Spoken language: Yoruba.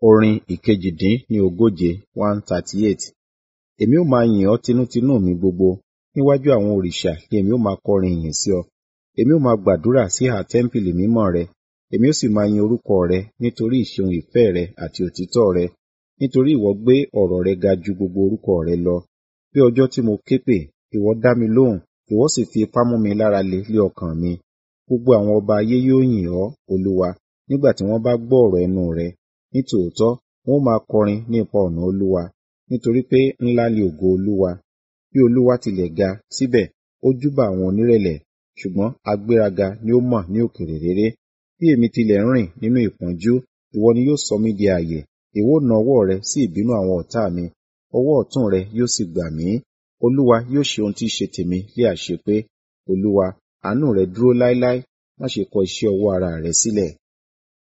Orin ìkejì-dín-ní-ogóje one thirty eight. Èmi ó máa yìn ọ́ tinútinú mi gbogbo, níwájú àwọn òrìṣà ni èmi ó máa kọrin ìyìn sí ọ. Èmi ó máa gbàdúrà sí ìhà tẹ́ḿpìlì mímọ́ rẹ, èmi ó sì máa yin orúkọ rẹ nítorí ìṣeun ìfẹ́ rẹ àti òtítọ́ rẹ, nítorí ìwọ gbé ọ̀rọ̀ rẹ ga ju gbogbo orúkọ rẹ lọ. Bí ọjọ́ tí mo ké pè, ìwọ dá mi lóhùn, ìwọ sì fi ipá mú mi lára le lé ọkàn mi. Gbogbo àwọn ọba ayé yóò yìn ọ́, Olúwa, nígbà tí wọ́n bá gbọ́ ọ̀rọ̀ ẹnu rẹ. Nítòótọ́, wọn ó máa kọrin ní ipa ọ̀nà Olúwa, nítorí pé ńlá ni ògo Olúwa. Bí Olúwa tilẹ̀ ga, síbẹ̀ ó júbà àwọn onírẹ̀lẹ̀, ṣùgbọ́n agbéraga ni ó mọ̀ ní òkèèrè réré. Bí èmi tilẹ̀ ń rìn nínú ìpọ́njú, ìwọ ni yóò sọ mí di ààyè. Ìwọ ó na ọwọ́ rẹ sí ìbínú àwọn ọ̀tá mi, ọwọ́ ọ̀tún rẹ yóò sì gbà mí. Olúwa yóò ṣe ohun tí í ṣe tèmi ní àṣepé. Olúwa, àánú rẹ dúró láéláé, má ṣe kọ iṣẹ́ ọwọ́ ara rẹ sílẹ̀.